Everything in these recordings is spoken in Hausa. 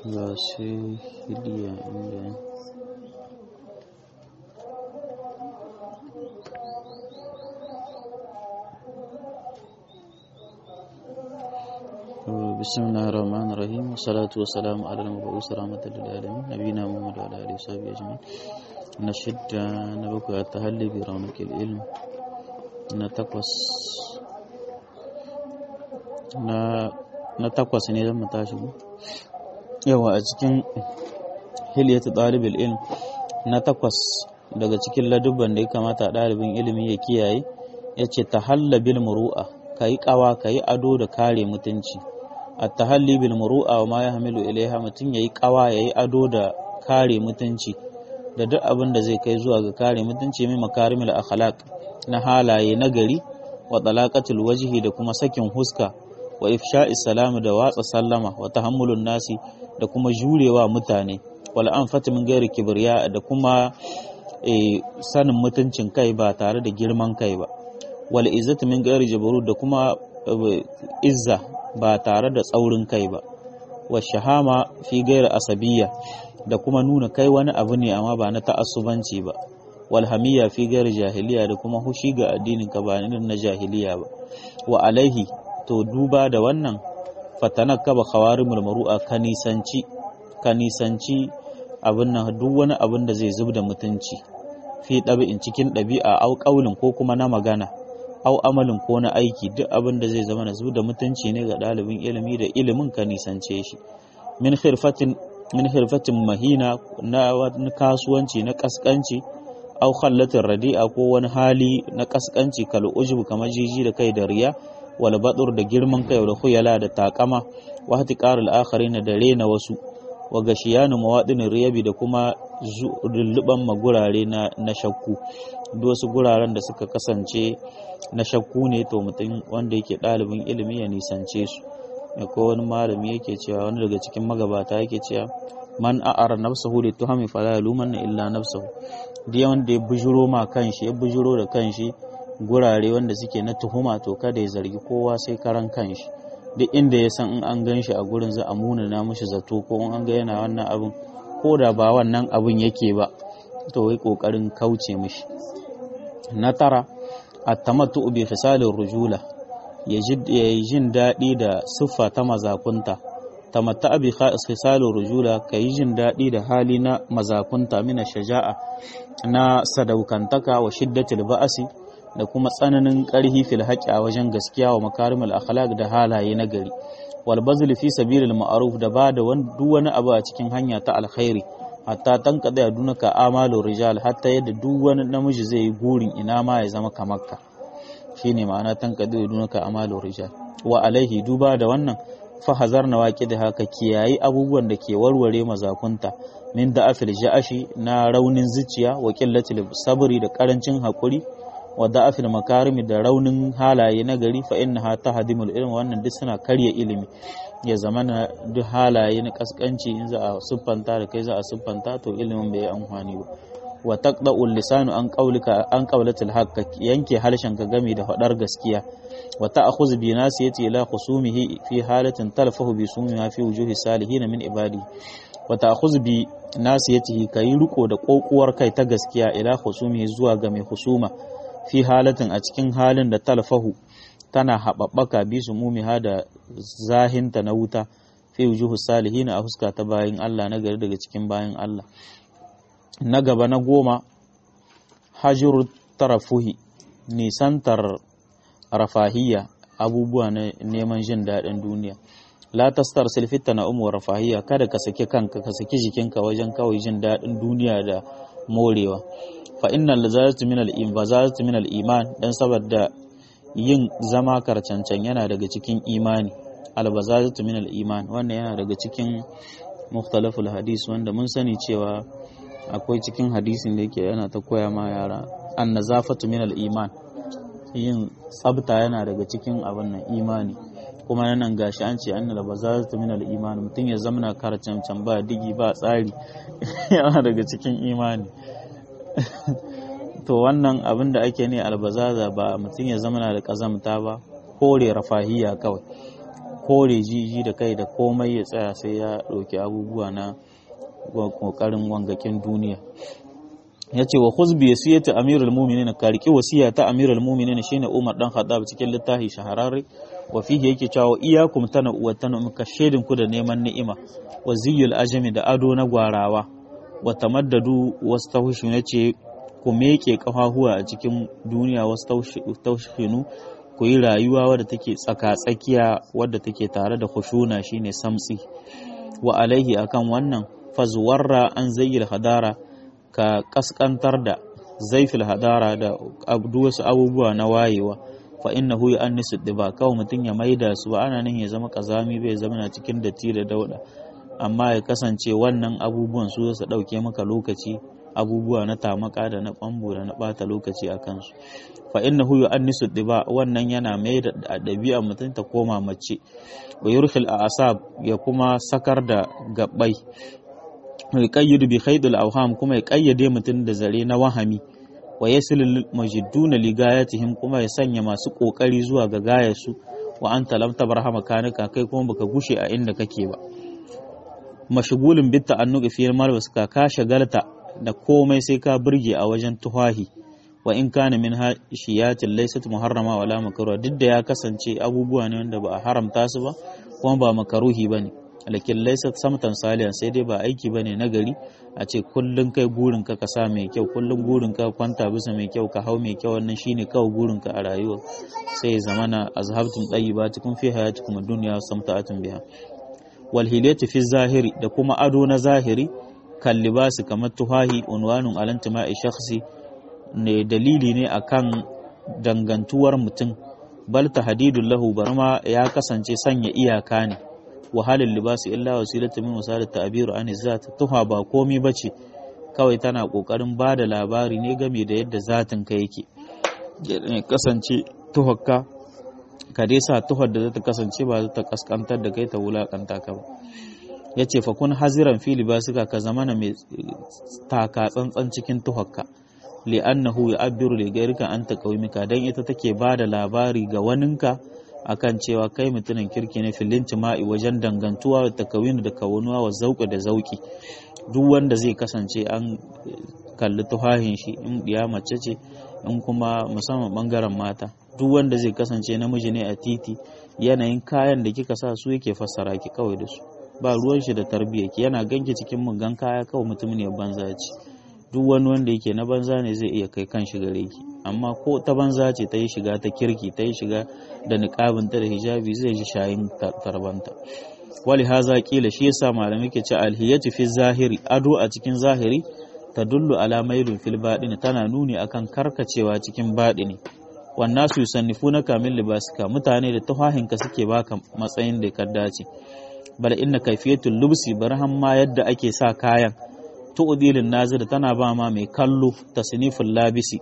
ga sai hiliya inda بسم الله الرحمن الرحيم والصلاة والسلام على المبعوث رحمة للعالمين نبينا محمد وعلى آله وصحبه أجمعين نشد نبكى التهلي برونق العلم نتقص na takwas ne zan tashi yawa a cikin hilyatu ɗalibin ilm na takwas daga cikin ladubban da ya kamata ɗalibin ilimi ya kiyaye ya ce ta halla bil muru'a ka yi ƙawa ka yi ado da kare mutunci a ta halli bil muru'a wa ma ya hamilu ilaiha mutum ya yi ƙawa ya yi ado da kare mutunci da duk abin da zai kai zuwa ga kare mutunci mai makarimul akhlaq na halaye na gari wa talaqatul wajhi da kuma sakin huska wa ifsha'is salamu da watsa sallama wa tahammulun nasi da kuma jurewa mutane wal anfati min gairi kibriya da kuma sanin mutuncin kai ba tare da girman kai ba wal izzatu min gairi jabarut da kuma izza ba tare da tsaurin kai ba wa shahama fi gairi asabiyya da kuma nuna kai wani abu ne amma ba na ta'assubanci ba wal hamiyya fi gairi jahiliya da kuma hushi ga addinin ka ba na jahiliya ba wa alaihi to duba da wannan fatanaka ba khawarimul maru'a ka nisanci ka nisanci abin nan duk wani abin da zai zub da mutunci fi ɗabi'in cikin ɗabi'a au ƙaulin ko kuma na magana au amalin ko na aiki duk abin da zai zama na zub da mutunci ne ga ɗalibin ilimi da ilimin ka nisance shi min khirfatin min khirfatin mahina na wani kasuwanci na kaskanci au khallatin radi'a ko wani hali na kaskanci kal ujub kamar jiji da kai da riya wal badur da girman kai da khuyala da takama wa hatiqarul akharin da rena wasu wa gashiyanu mawadin riyabi da kuma lulluban magurare na na shakku duk wasu guraren da suka kasance na shakku ne to mutum wanda yake ɗalibin ilimi ya nisance su ko wani malami yake cewa wani daga cikin magabata yake cewa man a'ara nafsahu li tuhami fala yalumanna illa nafsahu duk wanda ya bujuro ma kanshi ya bujuro da kanshi gurare wanda suke na tuhuma to kada ya zargi kowa sai karan kanshi duk inda ya san in an gan shi a gurin za a munana mishi zato ko in an ga yana wannan abin ko da ba wannan abin yake ba to wai kokarin kauce mishi na tara at-tamattu bi fisalir rujula ya yi jin daɗi da siffa ta mazakunta tamatta bi khisalur rujula ka yi jin daɗi da hali na mazakunta mina shaja'a na sadaukantaka wa shiddatil ba'asi da kuma tsananin ƙarhi fil haƙi a wajen gaskiya wa makarimul akhlaq da halaye na gari wal bazl fi sabilil ma'ruf da ba da duk wani abu a cikin hanya ta alkhairi hatta tanqada dunaka amalu rijal hatta yadda duk wani namiji zai yi gurin ina ma ya zama kamar ka shine ma'ana tanqada dunaka amalu rijal wa alaihi duba da wannan fa hazar na waƙi da haka kiyayi abubuwan da ke warware mazakunta min da afil ja'ashi na raunin zuciya wa qillatil sabri da karancin hakuri wa da'afil makarimi da raunin halaye na gari fa innaha tahdimul ilm wannan duk suna karya ilimi ya zama na duk halaye na kaskanci in za a siffanta da kai za a siffanta to ilimin bai amfani ba wa taqda'ul lisanu an qawlika an qawlatil haqq yanke harshen ka game da fadar gaskiya wa ta'khudhu bi nasiyati ila khusumihi fi halatin talfahu bi sumiha fi wujuhi salihin min ibadi wa ta'khudhu bi nasiyatihi kayi riko da kokuwar kai ta gaskiya ila khusumihi zuwa ga mai husuma fi halatin a cikin halin da talfahu tana haɓaɓɓaka bi su mumiha da zahinta na wuta fi wujuhu salihin a huska ta bayan Allah na gari daga cikin bayan Allah na gaba na goma hajjur tarafuhi nisantar rafahiyya abubuwa na neman jin daɗin duniya la tastar silfita na umu rafahiyya kada ka saki kanka ka saki jikinka wajen kawai jin daɗin duniya da morewa fa innal lazazatu min al-iman min al-iman dan saboda yin zama karcancan yana daga cikin imani al-bazazatu min al-iman wannan yana daga cikin mukhtalaful hadis wanda mun sani cewa akwai cikin hadisin da yake yana ta koya ma yara an-nazafatu min al-iman yin tsabta yana daga cikin abin nan imani kuma nan gashi an ce annal bazazatu min al-iman mutum ya zamana karcancan ba digi ba tsari yana daga cikin imani to wannan abin da ake ne albazaza ba mutum ya zama da kazamta ba kore rafahiya kawai kore jiji da kai da komai ya tsaya sai ya ɗauki abubuwa na ƙoƙarin wangakin duniya ya ce wa huzbi ya siya ta amirul muminin ka riƙi wasiya ta amirul muminin shine umar dan khattab cikin littafi shahararre wa fihi yake cewa iyakum tana wa tana muka shedin ku da neman ni'ima wa ziyul ajami da ado na gwarawa wa tamaddadu wastawshu yace ku meke kafahuwa a cikin duniya wastawshinu ku yi rayuwa wadda take tsaka-tsakiya wadda take tare da khushuna shine samtsi wa alaihi akan wannan fazwarra an zayyil hadara ka kaskantar da zaifil hadara da wasu abubuwa na wayewa fa innahu yu'annisu diba kawai mutum ya maida su ba ana nan ya zama kazami bai zama na cikin datti da dauda amma ya kasance wannan abubuwan su su dauke maka lokaci abubuwa na tamaka da na bambo da na bata lokaci a kansu fa innahu yu'annisu diba wannan yana mai da ɗabi'a mutum ta koma mace wa yurkhil asab ya kuma sakar da gabbai ya qayyidu bi khaydil awham kuma ya kayyade mutum da zare na wahami wa yasilul majidduna li gayatihim kuma ya sanya masu kokari zuwa ga gayarsu wa anta lam tabarhama kanika kai kuma baka gushe a inda kake ba mashgulun bit ta'annuqi fi malbas ka ka shagalta da komai sai ka burge a wajen tuhahi wa in kana min shiyatin laysat muharrama wala makruha duk da ya kasance abubuwa ne wanda ba a haramta su ba kuma ba makaruhi bane lakin laysat samtan salihan sai dai ba aiki bane na gari a ce kullun kai burin ka ka sa mai kyau kullun burin ka kwanta bisa mai kyau ka hau mai kyau wannan shine kawai burin ka a rayuwa sai zamana azhabtum tayyibatikum fi hayatikum ad-dunya samta'atun biha wal hilati fi zahiri da kuma ado na zahiri kan libasi kamar tuhahi unwanun alantima'i shakhsi ne dalili ne akan dangantuwar mutum bal tahdidul lahu barma ya kasance sanya iyaka ne wahalin libasi illa wasilatu min wasalat ta'bir an zat tuha ba komai bace kawai tana kokarin bada labari ne game da yadda zatin ka yake kasance tuhakka ka dai sa tuhar da zata kasance ba ta kaskantar da kai ta wulakanta ka ba yace fa kun haziran fi libasika ka zamana mai taka tsantsan cikin tuhakka li'annahu ya'abbiru li ghayrika anta qaumika dan ita take bada labari ga waninka akan cewa kai mutumin kirki ne filin jima'i wajen dangantuwa da takawin da kawunuwa wa zauƙi da zauƙi duk wanda zai kasance an kalli tuhahin shi in diya mace ce in kuma musamman bangaren mata duk wanda zai kasance namiji ne a titi yanayin kayan da kika sa su yake fassara ki kawai da su ba ruwan shi da tarbiyya ki yana ganki cikin mugan kaya kawai mutum ne banza ce duk wani wanda yake na banza ne zai iya kai kan shi gare ki amma ko ta banza ce ta yi shiga ta kirki ta yi shiga da niqabinta da hijabi zai ji shayin tarbanta wali haza kila shi yasa malamai ke ce alhiyatu fi zahiri ado a cikin zahiri tadullu ala mailun fil baɗini tana nuni akan karkacewa cikin baɗini wannan su yusannifuna kamil libasika mutane da tuhahinka suke baka matsayin da ka dace bal inna kayfiyatul lubsi barhan ma yadda ake sa kayan tu'dilin nazir tana ba ma mai kallo tasniful labisi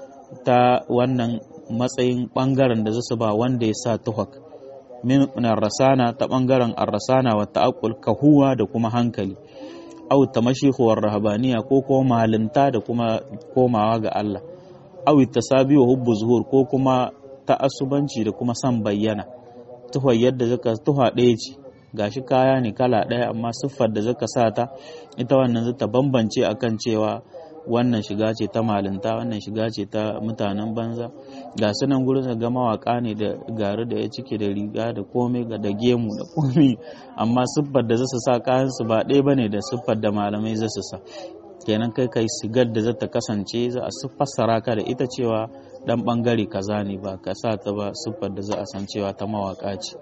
ta wannan matsayin bangaren da zasu ba wanda ya sa tuhak min rasana ta bangaren arrasana wa ta'aqqul kahuwa da kuma hankali aw tamashihu rahabaniya ko ko malinta da kuma komawa ga Allah aw tasabi wa hubbu zuhur ko kuma ta'assubanci da kuma san bayyana tuha yadda zaka tuha ɗaya ce gashi kaya ne kala ɗaya amma siffar da zaka sa ta ita wannan zata bambance akan cewa wannan shiga ce ta malinta wannan shiga ce ta mutanen banza ga su nan gurin ga mawaka ne da gari da ya cike da riga da komai ga da gemu da komai amma siffar da zasu sa kayan su ba ɗaya bane da siffar da malamai zasu sa kenan kai kai sigar da zata kasance za a fassara ka da ita cewa dan bangare kaza ne ba ka sa ta ba siffar da za a san cewa ta mawaka ce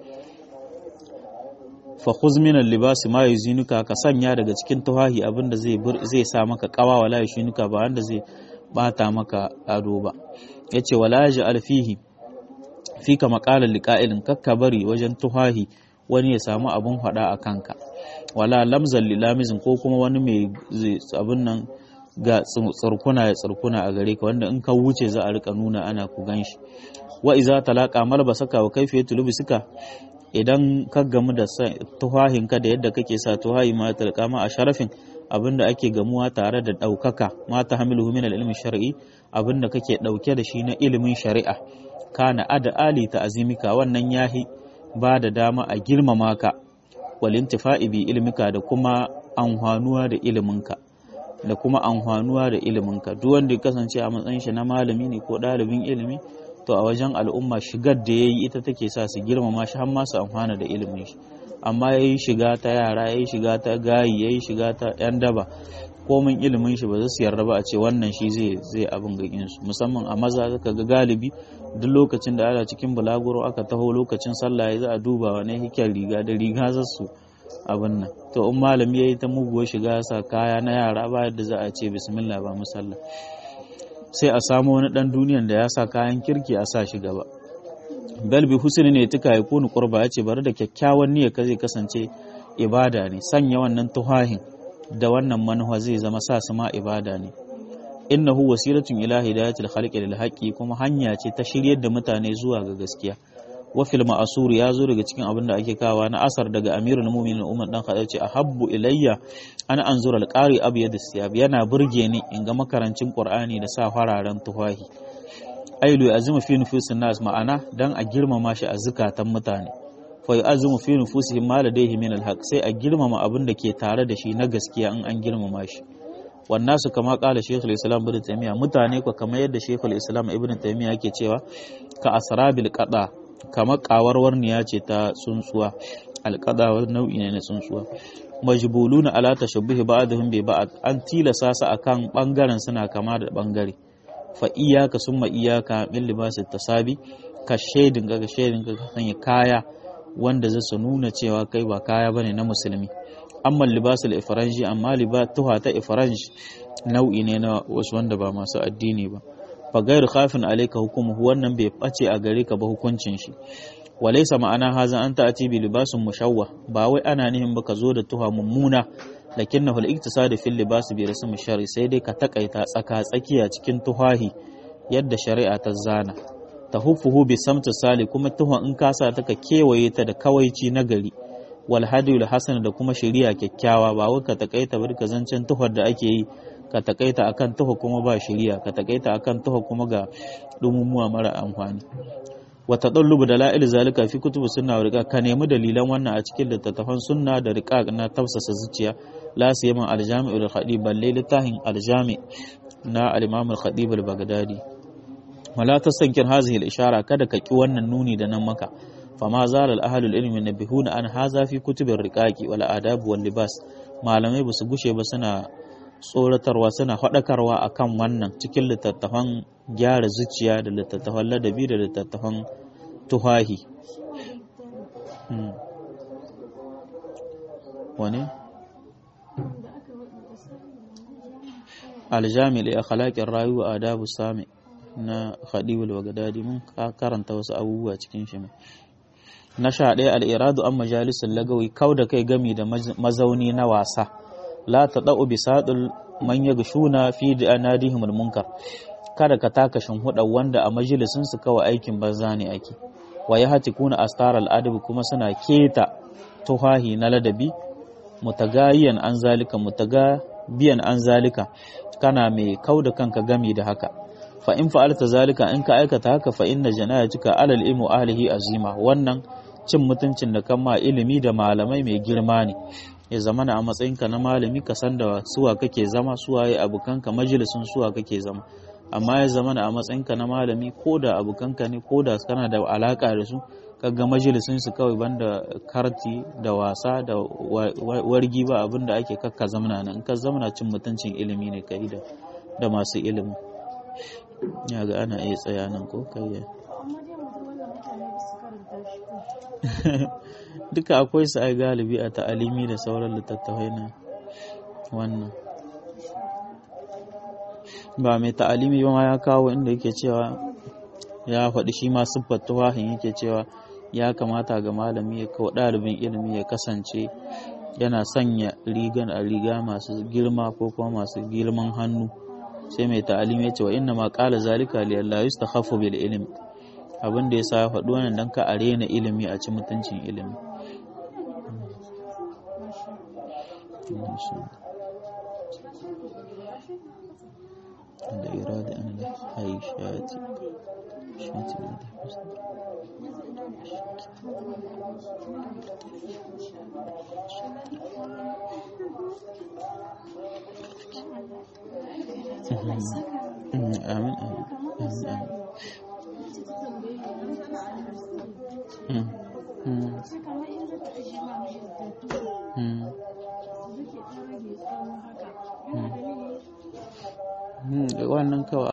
fa khuz min al-libas ma yuzinuka ka sanya daga cikin tuhahi abinda zai zai sa maka kawa wala yushinuka ba wanda zai bata maka ado ba yace wala yaj'al fihi fika maqalan liqa'ilin kakka bari wajen tuhahi wani ya samu abun hada a kanka wala lamzal lilamizin ko kuma wani mai abun nan ga tsirkuna ya tsirkuna a gare ka wanda in ka wuce za a rika nuna ana ku ganshi wa iza talaqa malbasaka wa kayfiyatu lubsika idan ka gamu da tuhahinka da yadda kake sa tuhahi ma talqa ma a sharafin abinda ake gamuwa tare da ɗaukaka ma ta hamilu min ilmi shar'i abinda kake ɗauke da shi na ilimin shari'a kana ada ali ta azimika wannan yahi ba da dama a girmama ka wal intifa'i bi ilmika da kuma amfanuwa da iliminka da kuma amfanuwa da iliminka duk wanda ya kasance a matsayin shi na malami ne ko ɗalibin ilimi to a wajen al'umma shigar da yayi ita take sa su girmama shi har ma su amfana da ilimin shi amma yayi shiga ta yara yayi shiga ta gayi yayi shiga ta yan daba komin ilimin shi ba za su yarda ba a ce wannan shi zai zai abin gagin su musamman a maza zaka ga galibi duk lokacin da ana cikin bulaguro aka taho lokacin sallah ya za a duba wani hikiyar riga da riga za su abin nan to in malami ya yi ta muguwar shiga sa kaya na yara ba yadda za a ce bismillah ba musalla sai a samu wani dan duniyan da ya sa kayan kirki a sa shi gaba bal bi husni ne tuka ya kunu qurba ya ce bari da kyakkyawan niyya ka zai kasance ibada ne sanya wannan tuhahin da wannan manuwa zai zama sa su ma ibada ne innahu wasilatun ila hidayatil khalqi lil haqqi kuma hanya ce ta shiryar da mutane zuwa ga gaskiya wa fil ma'asur ya zo daga cikin abin da ake kawa na asar daga amirul mu'minin umar dan khattab ce ahabbu ilayya an anzura al-qari abyad siyab yana burge ni in ga makarancin qur'ani da sa fararen tufahi ailu azuma fi nufusin nas ma'ana dan a girmama shi a zukatan mutane fa yu'azzimu fi nufusihim ma ladayhi min al-haq sai a girmama abin da ke tare da shi na gaskiya in an girmama shi wannan su kama kala shekul islam ibn taymiya mutane ko kamar yadda shekul islam ibn taymiya yake cewa ka asrabil qada kamar kawarwarniya ce ta tsuntsuwa alƙada nau'i ne na tsuntsuwa majbuluna ala tashabbuhi ba'dhum bi ba'd an tilasa su akan bangaren suna kama da bangare fa iyyaka summa iyyaka min libasit tasabi ka shedin ga shedin ga sanya kaya wanda zai su nuna cewa kai ba kaya bane na musulmi amma libasul ifranji amma libatuha ta ifranji nau'i ne na wasu wanda ba masu addini ba fa gairu khafin alayka hukumuhu wannan bai bace a gare ka ba hukuncin shi walaysa ma'ana haza an ta'ati bi libasun mushawwa ba wai ana nihin ba ka zo da tuha mummuna lakinnahu al-iktisad fi libas bi rasm shari sai dai ka takaita tsaka tsakiya cikin tuhahi yadda shari'a ta zana tahuffuhu bi samti sali kuma tuha in ka sa ta ka kewaye ta da kawaici na gari wal hadiyul hasan da kuma shari'a kyakkyawa ba wai ka takaita bar ka zancen tuhar da ake yi ka takaita akan tuha kuma ba shari'a ka takaita akan tuha kuma ga dumumuwa mara amfani wa tadallubu dalail zalika fi kutubu sunna wa riqa ka nemi dalilan wannan a cikin littattafan sunna da riqa na tafsasa zuciya la siyama al-jami' al-khadib balle littafin al-jami' na al-imam al-khadib al-baghdadi wala tasankir hadhihi al-ishara kada ka ki wannan nuni da nan maka fama zalal ahlul ilmi nabihuna an haza fi kutubir riqaqi wal adab wal libas malamai basu gushe ba suna tsoratarwa suna faɗakarwa akan wannan cikin littattafan gyara zuciya da littattafan ladabi da littattafan tuhahi wane? aljami da akhlaqin rayu a adabu sami na khadibul wagadadi mun karanta wasu abubuwa cikin shi na sha ɗaya al'iradu an majalisar lagawi kau da kai gami da mazauni na wasa la ta ɗa'u bisaɗul man ya gashuna fi da anadihimul munkar kada ka taka shinhuɗa wanda a majalisun su kawai aikin banza ne ake wa ya hati kuna astar al'adabi kuma suna keta tuhahi na ladabi mutagayiyan an zalika mutagabiyan an zalika kana mai kau da kanka gami da haka fa in fa'alta zalika in ka aikata haka fa inna janayatuka alal ilmu ahlihi azima wannan cin mutuncin da kan ma ilimi da malamai mai girma ne ya zama a matsayinka na malami ka san da suwa kake zama suwaye abokanka majalisun suwa kake zama amma ya zama a matsayinka na malami ko da abokanka ne ko da kana da alaka da su kaga majalisun su kawai banda karti da wasa da wargi ba abin da ake kakka zamana nan ka zamana cin mutuncin ilimi ne kai da da masu ilimi ya ga ana iya tsaya nan ko kai duka akwai su ai galibi a ta'alimi da sauran littattafai na wannan ba mai ta'alimi ba ma ya kawo inda yake cewa ya faɗi shi ma siffar tuwahin yake cewa ya kamata ga malami ya kawo ɗalibin ilimi ya kasance yana sanya rigan a riga masu girma ko kuma masu girman hannu sai mai ta'alimi ya ce wa inna ma qala zalika li Allah yustakhafu bil ilmi abin da yasa ya faɗi wannan dan ka arena ilimi a ci mutuncin ilimi da irada an da haishati shati da amin amin amin wannan kawai